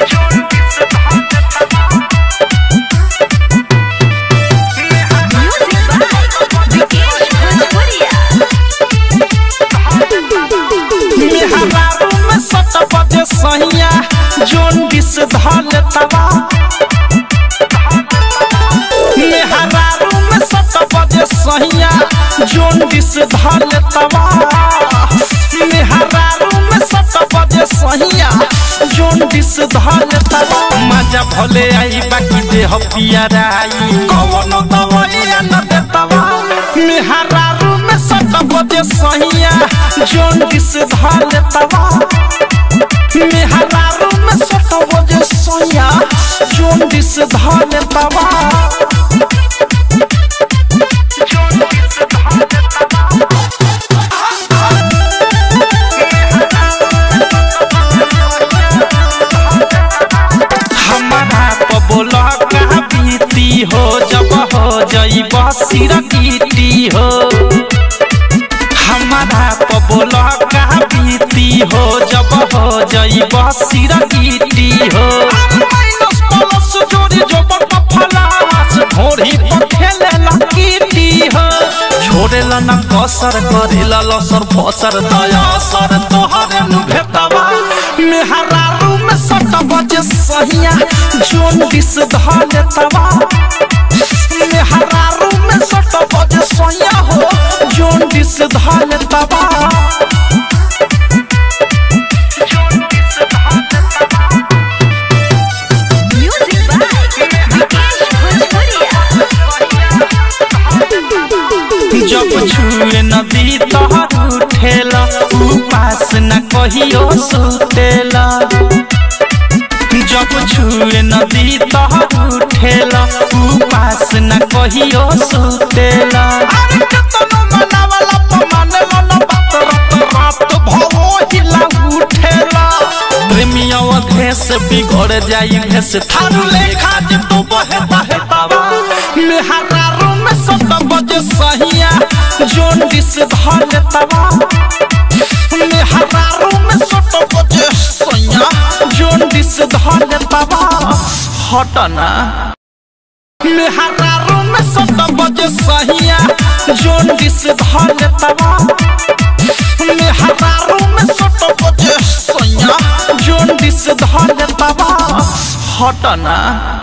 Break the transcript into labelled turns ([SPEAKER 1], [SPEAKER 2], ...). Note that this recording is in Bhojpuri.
[SPEAKER 1] Music by Vikesh Bhojpuria.
[SPEAKER 2] मेहरारू में सत बजे सहिया जोन बिस धल तवा मेहरारू में सत बजे सहिया जोन बिस धल तवा मेहरारू में सत बजे सहिया जोन बिस धल तवा मजा भले आई बाकी देह पियराई कवन दवाइया न देतवा मेहरारू में सत बजे सहिया जोन बिस धल तवा मेहरारू में सत बजे सहिया जोन बिस धल तवा हमारा पबोला का बीती हो जब हो जईब सिरकीटी हो हमारा पबोला का बीती हो जब हो जईब सिरकीटी हो माइनस प्लस जोड़ी जो बड़ फलास घोड़ी पर खेले लकीटी हो छोड़ेला न कसर करेला लसर फसर दया सर तोहरे नु भेटवा मेहरारू में सट बजे सहिया जोन दिस धले तवा मेहरारू में सट बजे सहिया हो जोन दिस धले तवा
[SPEAKER 1] Music by Vikesh Bhojpuria.
[SPEAKER 2] जब छुए नदी तोहर उठेला उपास न कहियो सुतेला जब छुए नदी तोहर उठेला उपास न कहियो सुतेला अरे कतनो मनावला पमानेला न बात रात रात भवो हिला उठेला प्रेमिया भेस बिगड़ जाई भेस थारू लेखा जे तू बहे बहे तवा मेहरारू में सत बजे सहिया जोन दिस धल तवा मेहरारू में सत बजे सहिया जोन दिस धल तवा हटना मेहरारू में सत बजे सहिया जोन दिस धल तवा मेहरारू में सत बजे सैया जोन दिस धल तवा हटना